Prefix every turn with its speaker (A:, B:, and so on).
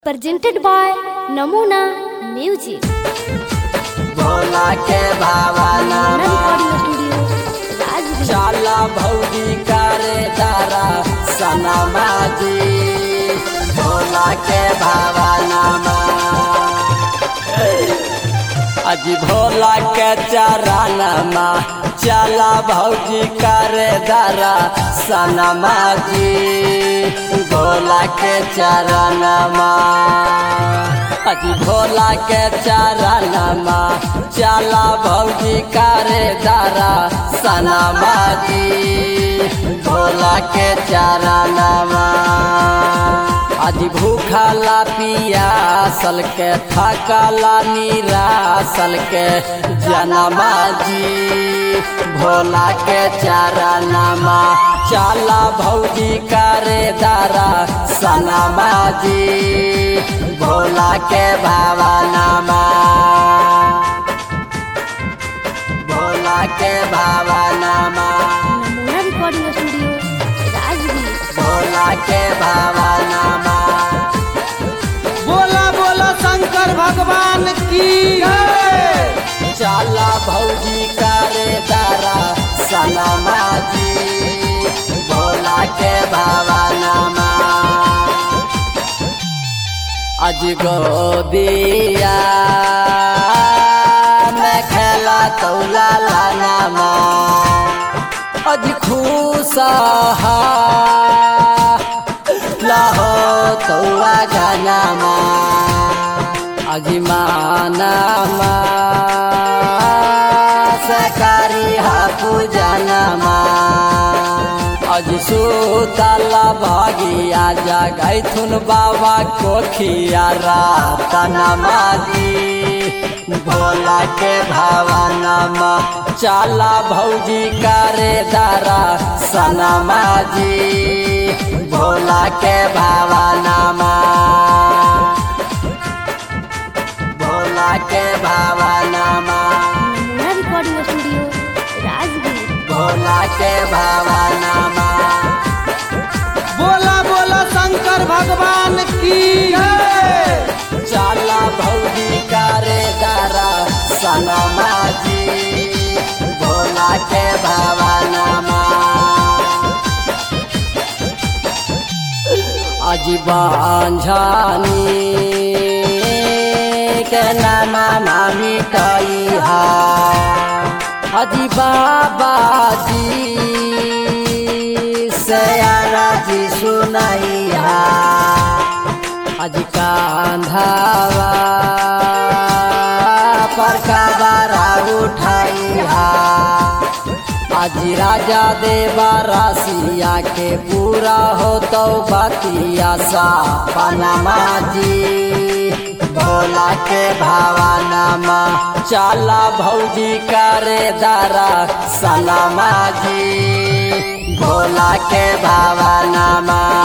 A: presented by Namuna Music.
B: Bhola के भावना
A: Recording Studio, Rajgir.
B: चाला भौजी करे दारा सनमा जी भोला के भावना अजी भोला के चरणमा चला भौजी करे दारा सनमा जी भोला के चरणमा अजी भोला के चरणमा चला भौजी करे दारा सनमा जी भोला के चरणमा अजी भूखला पियासल के थकला निरासल के जनमा जी भोला के चरणमा चला भौजी करे दारा सनमा जी भोला के भावनामा भोला के भावनामा
A: Namuna Recording Studio, Rajgir.
B: Bhola के भावनामा
C: बोला बोला शंकर भगवान की जय।
B: चाला भौजी करे दारा सनमा जी भोला के भावनामा अज गोदिया में खेला तौला लानामा अज खुशा लाहो तौआ गानामा अजिमानामा सकारी हापु जनमा अज सुतला भागिया जगैथुन बाबा कोखिया रातनमा जी भोला के भावनमा चाला भौजी करे दारा सनमा जी भोला के भावनामा भोला के भावनामा
A: Namuna Recording Studio, Rajgir.
B: Bhola के भावनामा
C: बोला बोला शंकर भगवान की जय।
B: चाला भौजी करे दारा सनमा जी भोला के भावनामा अजीबांझानी के नामा मामी कईहा अजी बाबा जी सयारा जी सुनैहा अजी कांधावा पर काबारा उठाइहा अजी राजा देवा रासिया के पूरा हो तो बतिया सा पनमा जी भोला के भावनामा चाला भौजी करे दारा सलामा जी भोला के भावनामा